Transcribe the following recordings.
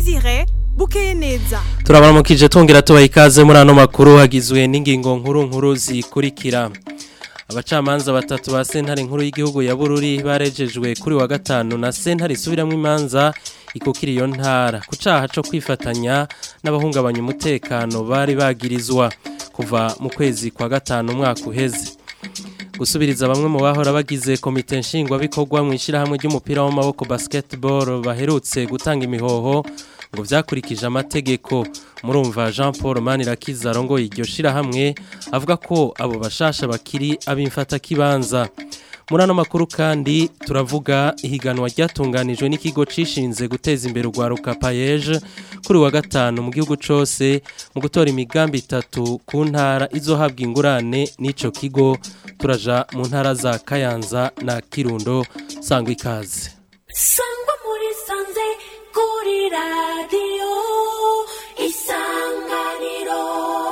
Desire bukeye neza turabaramukije twongera tubaha ikaze muri ano makuru hagizwe n'ingingo nkuru nkuru zikurikira abacamanza batatu ba sentare nkuru y'igihugu ya bururi barejejwe kuri wa gatanu na sentare isubiramwo imanza ikukira iyo ntara ku caha co kwifatanya n'abahungabanya umutekano bari bagirizwa kuva mu kwezi kwa gatanu umwaka uheze gusubiriza bamwe mu bahora bagize komite nshingwabikorwa mu ishyirahamwe ry'umupira w'amaboko basketball baherutse gutanga imihoho ngo vyakurikije amategeko murumva Jean Paul Manirakiza arongoye iryo shirahamwe avuga ko abo bashasha bakiri abimfata kibanza muri ano makuru kandi turavuga ihiganwa ryatunganijwe n'ikigo cishinze guteza imbere urwaruka payeje kuri wa gatanu mu gihugu cose mu gutora imigambi itatu ku ntara izohabwa ingurane n'ico kigo turaja mu ntara za Kayanza na Kirundo sangwa ikaze sangwa muri sanze kuri radiyo isanganiro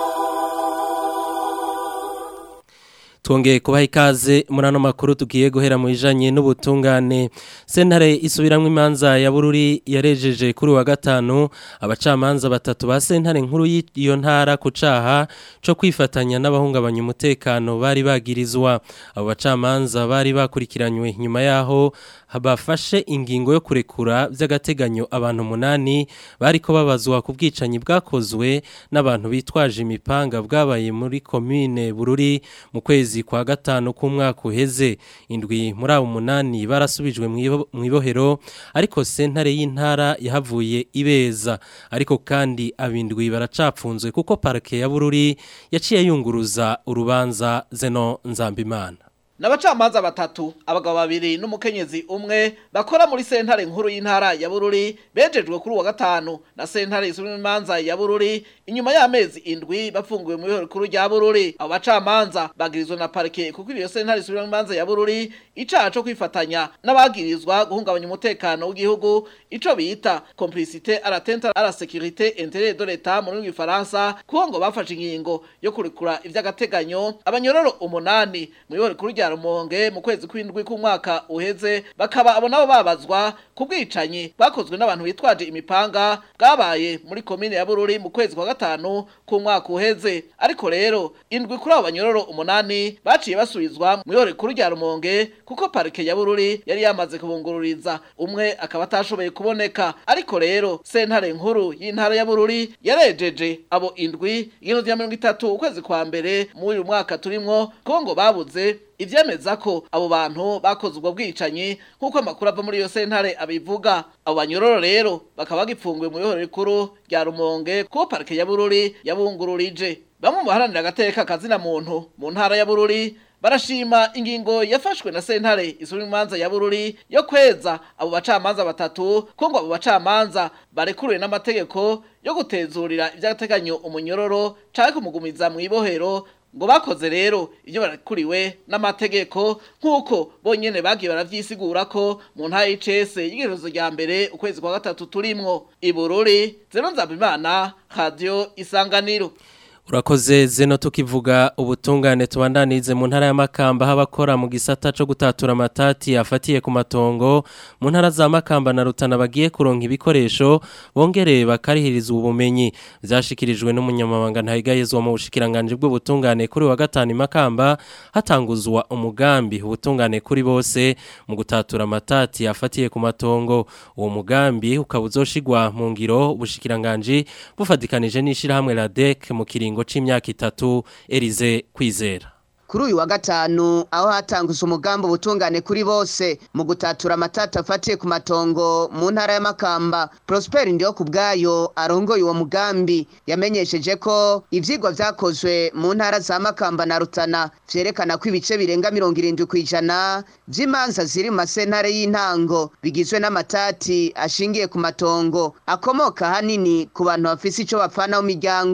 Twongeye kubaha ikaze muri ano makuru tugiye guhera mu bijanye n'ubutungane sentare isubiramwo imanza ya bururi yarejeje kuri wa gatanu abacamanza batatu ba sentare nkuru y'iyo ntara ku caha co kwifatanya n'abahungabanya umutekano bari bagirizwa abo bacamanza bari bakurikiranywe nyuma yaho bafashe ingingo yo kurekura by'agateganyo abantu umunani bariko babazwa ku bwicanyi bwakozwe n'abantu bitwaje imipanga bwabaye muri komine bururi mu kwezi kwa gatanu k'umwaka uheze indwi muri abo umunani barasubijwe mu ibohero ariko sentare y'intara yahavuye ibeza ariko kandi abindwi baracapfunzwe kuko parike ya bururi yaciye yunguruza urubanza zeno nzambimana Nabacamanza batatu abagabo babiri n'umukenyezi umwe bakora muri sentare nkuru y'intara ya Bururi bejejwe kuri wa gatanu na sentare isubira imanza ya Bururi inyuma y'amezi indwi bafunguwe mu bihoro kuru rya Bururi abo bacamanza bagirizwa na parike kuko iyo sentare isubira imanza ya Bururi icaha co kwifatanya n'abagirizwa guhungabanya umutekano w'igihugu ico bita complicité à l'atteinte à la sécurité intérieure de l'État mu rurimi rw'ifaransa kuko ngo bafashe ingingo yo kurekura ivy'agateganyo abanyororo umunani mu bihoro kuru rya Rumonge mu kwezi kw'indwi k'umwaka uheze bakaba abo nabo babazwa ku bwicanyi bwakozwe n'abantu bitwaje imipanga bwabaye muri komine ya Bururi mu kwezi kwa gatanu k'umwaka uheze ariko rero indwi kuri abo banyororo umunani baciye basubizwa mu yore kuri rya Rumonge kuko parike ya Bururi yari yamaze kubungururiza umwe akaba atashoboye kuboneka ariko rero sentare nkuru y'intara ya Bururi yarejeje abo indwi igihumbi cya mirongo itatu ukwezi kwa mbere muri uyu mwaka turimwo kuko ngo babuze ivyemeza ko abo bantu bakoze ubwo bwicanyi nk'uko amakuru ava muri iyo sentare abivuga abo banyororo rero bakaba bagipfunguye mu bihoro rikuru rya rumonge kuko parike ya bururi yabungururije bamwe mu baharanira agateka kazina muntu mu ntara ya bururi barashima ingingo yafashwe na sentare isubira imanza ya bururi yo kweza abo bacamanza batatu ko ngo abo bacamanza barekuriwe n'amategeko yo gutezurira ivy'agateganyo umunyororo canke kumugumiza mu ibohero ngo bakoze rero ibyo barakuriwe n'amategeko nk'uko bonyene bagiye baravyisigura ko mu ntara y'icese y'igerezo rya mbere ukwezi kwa gatatu turimwo ibururi zero nzabimana radio isanganiro Urakoze zeno tukivuga ubutungane tubandanize mu ntara y'amakamba habakora mu gisata co gutatura amatati afatiye ku matongo mu ntara za makamba na rutana bagiye kuronka ibikoresho bongere bakarihiriza ubumenyi vyashikirijwe n'umunyamabanga ntayigayezwa mu bushikiranganje bw'ubutungane kuri wa gatanu makamba hatanguzwa umugambi ubutungane kuri bose mu gutatura amatati afatiye ku matongo uwo mugambi ukaba uzoshigwa mu ngiro ubushikiranganje bufadikanije n'ishirahamwe RADEC mu kiringo c'imyaka itatu Elize kwizera kuri uyu wa gatanu aho hatanguzwa umugambi ubutungane kuri bose mu gutatura amatata afatiye ku matongo mu ntara y'amakamba prosper ndiyo ku bwayo arongoye uwo mugambi yamenyesheje ko ivyigwa vyakozwe mu ntara za makamba na rutana vyerekana ko ibice birenga mirongo irindwi kw'ijana vy'imanza ziri mu masentare y'intango bigizwe n'amatati ashingiye ku matongo akomoka hanini ku bantu bafise ico bapfana mu miryango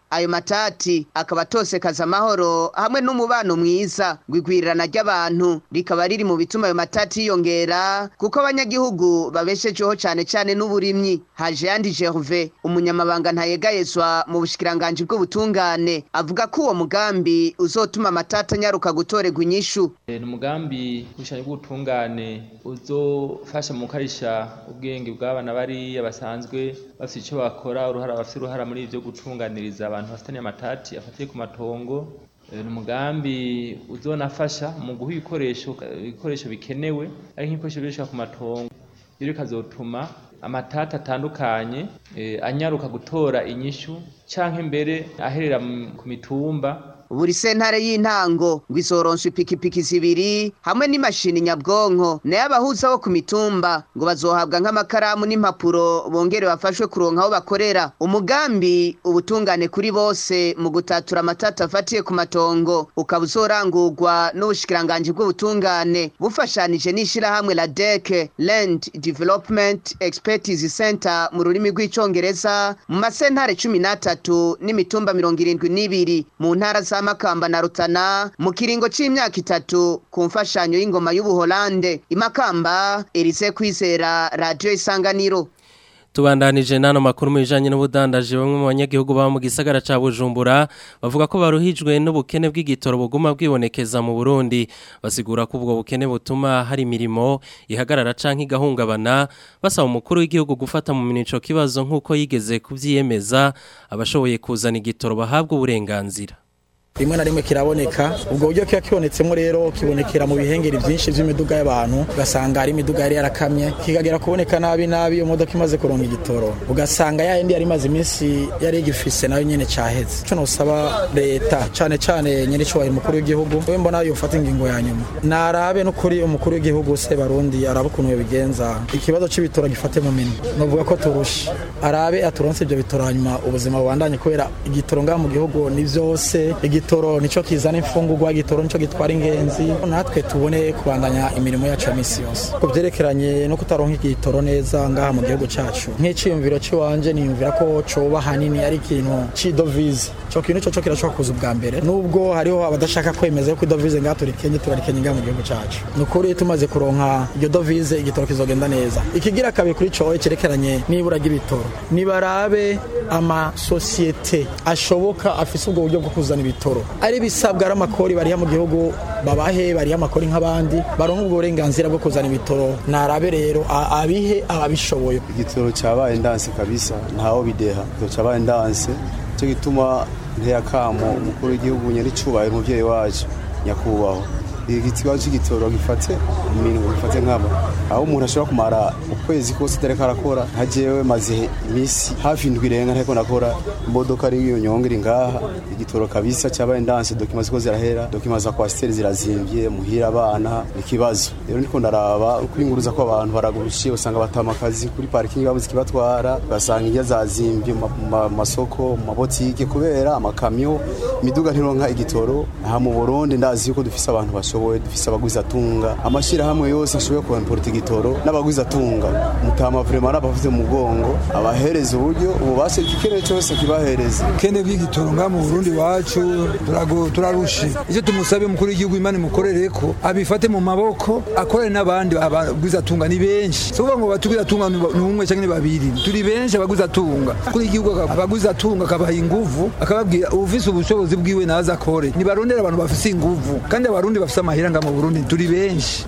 ayo matati akaba atosekaza amahoro hamwe n'umubano mwiza gwigwirirana ry'abantu rikaba riri mu bituma ayo matati yiyongera kuko abanyagihugu babeshejeho cane cane n'uburimyi haje yandi Gervais umunyamabanga ntayegayezwa mu bushikiranganji bw'ubutungane avuga ko uwo mugambi uzotuma amatati anyaruka gutorerwa inyishu ni umugambi w'ishanya bw'ubutungane uzofasha mu gukarisha ubwenge bw'abana bariya basanzwe bafite icyo bakora uruhara bafite uruhara muri ibyo gutunganiriza abantu bafitanye amatati afatiye ku matongo ni umugambi uzonafasha mu guha ibikoresho ibikoresho bikenewe ari nk'ibikoresho bikoreshwa ku matongo rero bikazotuma amatati atandukanye anyaruka gutora inyishu cyangwa imbere aherera ku mitumba buri sentare y'intango ngo isoronswe ipikipiki zibiri hamwe n'imashini nyabwonko nayo abahuza bo ku mitumba ngo bazohabwa nk'amakaramu n'impapuro bongere bafashwe kuronka aho bakorera umugambi ubutungane kuri bose mu gutatura amatata afatiye ku matongo ukaba uzorangurwa n'ubushikiranganji bw'ubutungane bufashanije n'ishirahamwe la deke land development expertise center mu rurimi rw'icongereza mu masentare cumi n'atatu n'imitumba mirongo irindwi n'ibiri mu ntara za Makamba na Rutana mu kiringo c'imyaka itatu ku mfashanyo y'ingoma y'Ubuholande imakamba Elise kwizera radio isanganiro tubandanije nano makuru mu bijanye n'ubudandaji bamwe mu banyagihugu baba mu gisagara ca Bujumbura bavuga ko baruhijwe n'ubukene bw'igitoro buguma bwibonekeza mu Burundi basigura ko ubwo bukene butuma hari imirimo ihagarara canke igahungabana basaba umukuru w'igihugu gufata mu minico kibazo nk'uko yigeze kuvyiyemeza abashoboye kuzana igitoro bahabwa uburenganzira rimwe na rimwe kiraboneka ubwo buryo kiba kibonetsemo rero kibonekera mu bihengeri byinshi by'imiduga y'abantu ugasanga hari imiduga yari yarakamye kikagera kuboneka nabi nabi iyo modoka imaze kuronka igitoro ugasanga ya yindi yari imaze iminsi yari igifise nayo nyene caheze ico nosaba leta cane cane nyene icubahiro umukuru w'igihugu we mbona yofata ingingo ya nyuma narabe n'ukuri umukuru w'igihugu se barundi arabe ukuntu yobigenza ikibazo c'ibitoro gifate mu minwe novuga ko turusha arabe aturonse ivyo bitoro hanyuma ubuzima bubandanye kubera igitoro ngaha mu gihugu ni vyose igitoro nico kizana imfungurwa igitoro nico gitwara ingenzi natwe tubone kubandanya imirimo yacu ya misi yose ku vyerekeranye no kutaronka igitoro neza ngaha mu gihugu cacu nk'iciyumviro ciwanje niyumvira ko coba hanini ari ikintu c'idovize ico kintu coco kirashobora kuza ubwa mbere nubwo hariho abadashaka kwemeza yuko idovize ngaha turikenye turarikenye ngaha mu gihugu cacu ni ukuri tumaze kuronka iryo dovize igitoro kizogenda neza ikigira kabiri kuri cowe cerekeranye n'ibura ry'ibitoro nibarabe amasosiyete ashoboka afise ubwo buryo bwo kuzana ibitoro ari bisabwa ari amakori bariha mu gihugu babahe bariha amakori nk'abandi baronka ubwo burenganzira bwo kuzana ibitoro narabe rero abihe ababishoboye igitoro cyabaye ndanse kabisa ntaho bideha igitoro cyabaye ndanse cyo gituma nteyakamo umukuru w'igihugu nyaricubahiro umuvyeyi wacu nyakubahwa ikibazo cy'igitoro gifate iminwe gifate nk'aba aho umuntu ashobora kumara ukwezi kose atariko arakora nka jewe maze iminsi hafi indwi irenga ntariko nakora imodoka ari iyo nyonga iri ngaha igitoro kabisa cyabaye ndanse dokima ziko zirahera dokima za kwasiteri zirazimvye muhira abana ikibazo rero ndiko ndaraba uko inguruza ko abantu baragurushiye usanga batama akazi kuri parking babuze ikibatwara ugasanga indya zazimvye mu masoko mu mabotike kubera amakamyo imiduga ntironka igitoro aha mu Burundi ndazi yuko dufise abantu bashoboye bashoboye dufise abaguzi atunga amashirahamwe yose ashoboye kuimporta igitoro n'abaguzi atunga mutama vraiment n'abafite mu mugongo abahereza uburyo ububasha igikeneye cyose kibahereza kene bw'igitoro nga mu Burundi wacu turarushe icyo tumusabe mukuru w'igihugu imana imukorere ko abifate mu maboko akorere n'abandi abaguzi atunga ni benshi so ngo batuguzi atunga ni umwe cyangwa ni babiri turi benshi abaguzi atunga kuri igihugu abaguzi atunga akabaha inguvu akababwira ufise ubushobozi bwiwe naza akore nibarondera abantu bafise inguvu kandi abarundi bafise amahera nga mu Burundi turi benshi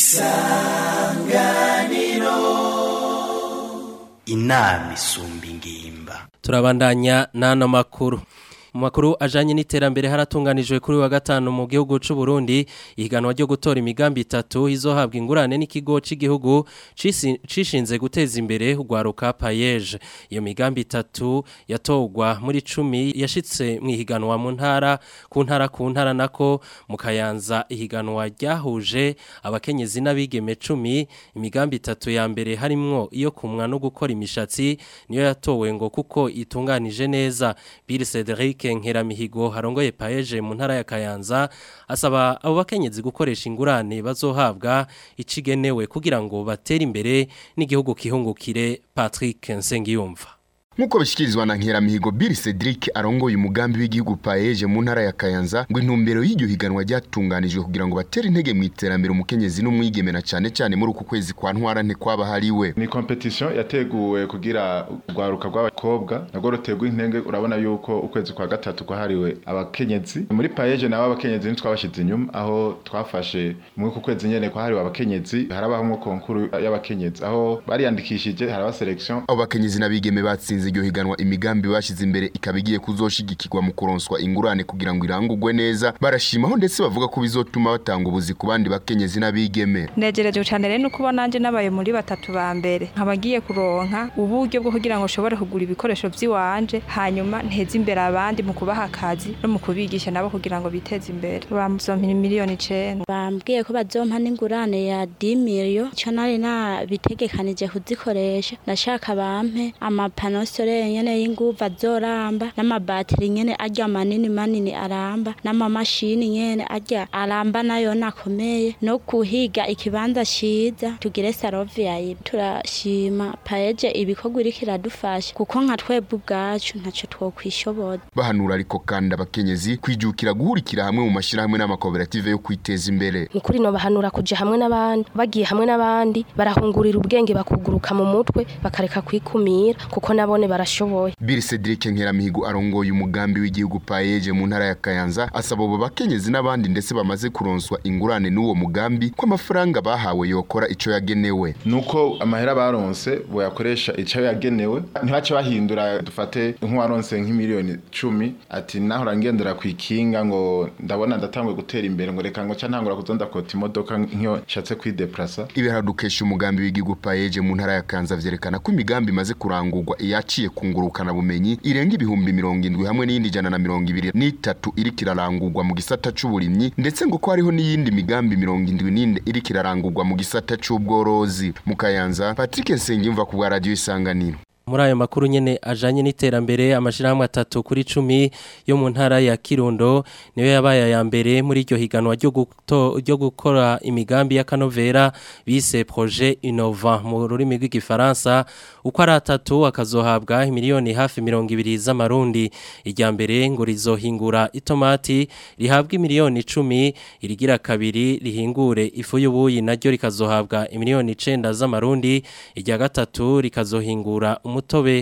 isanganiro inama isumba ingimba turabandanya n'ano makuru mu makuru ajanye n'iterambere haratunganijwe kuri wa gatanu mu gihugu c'u Burundi ihiganwa ryo gutora imigambi itatu izohabwa ingurane n'ikigo c'igihugu cishinze guteza imbere ugwaruka payeje iyo migambi itatu yatogwa muri cumi yashitse mu ihiganwa mu ntara ku ntara ku ntara nako mu kayanza ihiganwa ryahuje abakenyezi n'abigeme cumi imigambi itatu ya mbere harimwo iyo kumwa no gukora imishatsi niyo yatowe ngo kuko itunganije neza Bill Cedric Nkeramihigo harongoye paeje mu ntara ya Kayanza asaba abo bakenyezi gukoresha ingurane bazohabwa icigenewe kugira ngo batere imbere n'igihugu kihungukire Patrick Nsengiyumva nk'uko bishyikirizwa na nkeramihigo Bill Cedric arongoye umugambi w'igihugu paeje mu ntara ya Kayanza ngo intumbero y'iryo higanwa ryatunganijwe kugira ngo batere intege mu iterambere umukenyezi n'umwigeme na cyane cyane muri uku kwezi kwa ntwara nte kwaba hariwe ni competition yateguwe kugira urwaruka rw'abakobwa nabwo rutegwa intenge urabona yuko ukwezi kwa gatatu kwahariwe abakenyezi muri paeje nabo abakenyezi ntitwabashyize inyuma aho twafashe muri uku kwezi nyene kwahariwe abakenyezi harabaho nko konkuru y'abakenyezi aho bariyandikishije haraba selection abo bakenyezi n'abigeme batsinze iryo higanwa imigambi bashize imbere ikaba igiye kuzoshigikirwa mu kuronswa ingurane kugira ngo irangurwe neza barashimaho ndetse bavuga ko bizotuma batanga ubuzi ku bandi bakenyezi n'abigeme negereje cyane rero nuko nanje nabaye muri batatu ba mbere nkaba ngiye kuronka uburyo bwo kugira ngo nshobore kugura ibikoresho by'iwanje hanyuma nteze imbere abandi mu kubaha akazi no mu kubigisha nabo kugira ngo biteze imbere bamuzompira miliyoni icenda bambwiye ko bazompa n'ingurane ya 10 million cyo nari nabitegekanije kuzikoresha ndashaka bampe amapano solaire nyene y'inguvu azoramba n'amabateri nyene arya manini manini aramba n'amamashini nyene arya aramba nayo nakomeye no kuhiga ikibanza ciza tugire sarovia turashima paeje ibikorwa iriko iradufasha kuko nka twebwe ubwacu ntaco twokwishoboza bahanura ariko kandi abakenyezi kwijukira guhurikira hamwe mu mashirahamwe n'amakoperative yo kwiteza imbere nukuri no bahanura kuja hamwe n'abandi bagiye hamwe n'abandi barahungurira ubwenge bakuguruka mu mutwe bakareka kwikumira kuko nabone barashoboye Bill Cedric Nkeramihigo arongoye umugambi w'igihugu paeje mu ntara ya Kayanza asaba abo bakenyezi n'abandi ndetse bamaze kuronswa ingurane n'uwo mugambi ko amafaranga bahawe yokora ico yagenewe nuko amahera baronse boyakoresha ico yagenewe ntibace bahindura dufate nk'uwaronse nk'imiliyoni cumi ati naho rangendera kwikinga ngo ndabona ndatangwe gutera imbere ngo reka ngo ca ntangura kuzonda kota imodoka nk'iyo nshatse kwideplasa ibiharadukesha umugambi w'igihugu paeje mu ntara ya Kanza vyerekana ko imigambi imaze kurangurwa iyaciye kungurukana bumenyi irenga ibihumbi mirongo indwi hamwe n'iyindi jana na mirongo ibiri n'itatu iriko irarangurwa mu gisata c'uburimyi ndetse ngo ko hariho n'iyindi migambi mirongo indwi n'ine iriko irarangurwa mu gisata c'ubworozi mu Kayanza Patrick Nsengimva ku bwa radio isanganiro muri ayo makuru nyene ajanye n'iterambere amashirahamwe atatu kuri cumi yo mu ntara ya Kirundo niyo yabaye ya mbere muri iryo higanwa ryo guto ryo gukora imigambi ya kanovera bise projet innovant mu rurimi rw'igifaransa uko ari atatu akazohabwa miliyoni hafi mirongo ibiri z'amarundi irya mbere ngo rizohingura itomati rihabwa miliyoni icumi irigira kabiri rihingure ifu y'ubuyi naryo rikazohabwa miliyoni icenda z'amarundi irya gatatu rikazohingura umutobe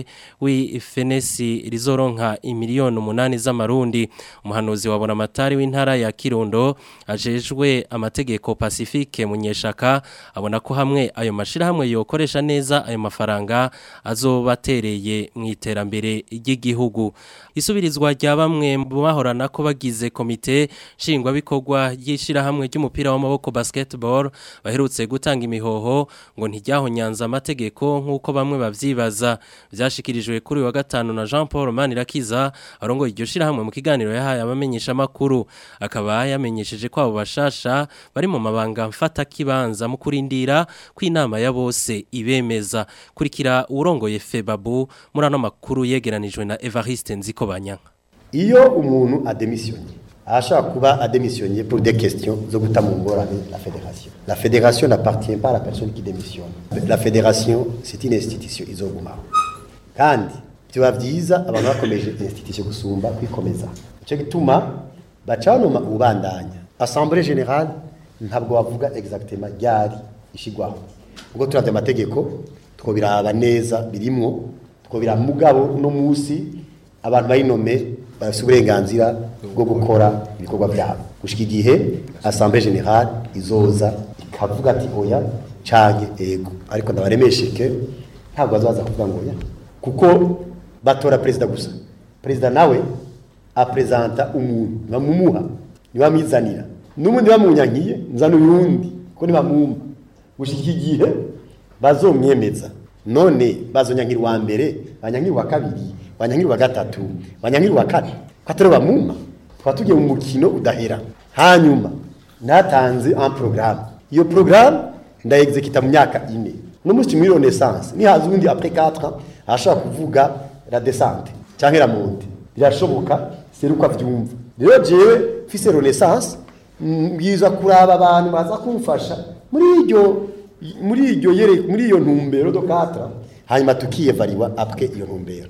w'ifenesi rizoronka imiliyoni umunani z'amarundi umuhanuzi wabona amatari w'intara ya Kirundo ajejwe amategeko Pacifique munyeshaka abona ko hamwe ayo mashirahamwe yokoresha neza ayo mafaranga azobatereye mu iterambere ry'igihugu isubirizwa rya bamwe mu bahorana ko bagize komite nshingwa bikorwa y'ishirahamwe ry'umupira w'amaboko basketball baherutse gutanga imihoho ngo ntijyahonyanza amategeko nk'uko bamwe bavyibaza byashikirijwe kuri wa gatanu na Jean Paul Manirakiza arongoye iryo shirahamwe mu kiganiro yahaye abamenyesha makuru akaba yamenyesheje ko abo bashasha bari mu mabanga mfata kibanza mu kurindira ko inama ya bose ibemeza kurikira urongoye Febabu muri ano makuru yegeranijwe na Evariste Nzikobanya iyo umuntu ademisionye ashaka kuba adémissionné pour des questions zo guta mu ngorane la fédération la fédération n'appartient pas à la personne qui démissionne la fédération c'est une institution izogumaho kandi byaba byiza abantu bakomeje institution gusumba kwikomeza icyo gituma baca banoma ubandanya assemblée générale ntabwo bavuga exactement ryari ishigwaho ubwo turavye amategeko twobiraba neza birimwo twobiraba mugabo uno musi abantu bayinome bafite uburenganzira bwo gukora ibikorwa byabo gushika igihe assemblée générale izoza ikavuga ati oya canke ego ariko ndabaremesheke ntabwo bazaza kuvuga ngo oya kuko batora perezida gusa perezida nawe apresenta umuntu bamumuha ntibamwizanira n'ubundi bamunyankiye nzana uyundi ko ntibamwumva gushika igihe bazomwemeza none bazonyankira uwa mbere banyankira uwa kabiri banyankira uwa gatatu banyankira uwa kane ko atari bamuma twaba tugiye mu mukino udahera hanyuma natanze un programme iyo programme ndayexekita mu myaka ine no munsi muri renaissance nihaza ubundi après 4 ans ashaka kuvuga la descente cyangwa la monte birashoboka seruko avyumva rero jewe fise renaissance mbwiza kuraba abantu baza kumfasha muri iryo muri iryo yere muri iyo ntumbero do 4 hanyuma tukiyevariwa après iyo ntumbero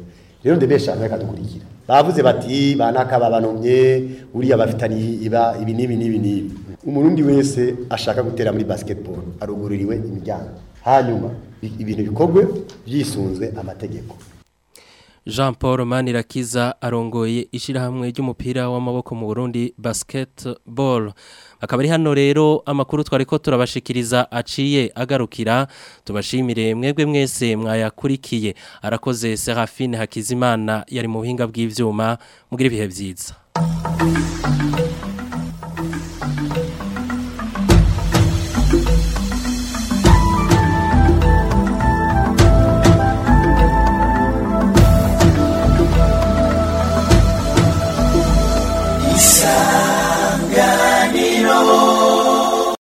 rero ndebesha reka dukurikira bavuze bati banaka babanomye uriya bafitanye iba ibi n'ibi n'ibi n'ibi umurundi wese ashaka gutera muri basketball arugururiwe imiryango hanyuma ibintu bikorwe byisunzwe amategeko Jean Paul Manirakiza arongoye ishirahamwe ry'umupira w'amaboko mu Burundi basketball akaba ari hano rero amakuru twariko turabashikiriza aciye agarukira tubashimire mwebwe mwese mwayakurikiye arakoze Serafine Hakizimana yari mu buhinga bw'ivyuma mugira ibihe vyiza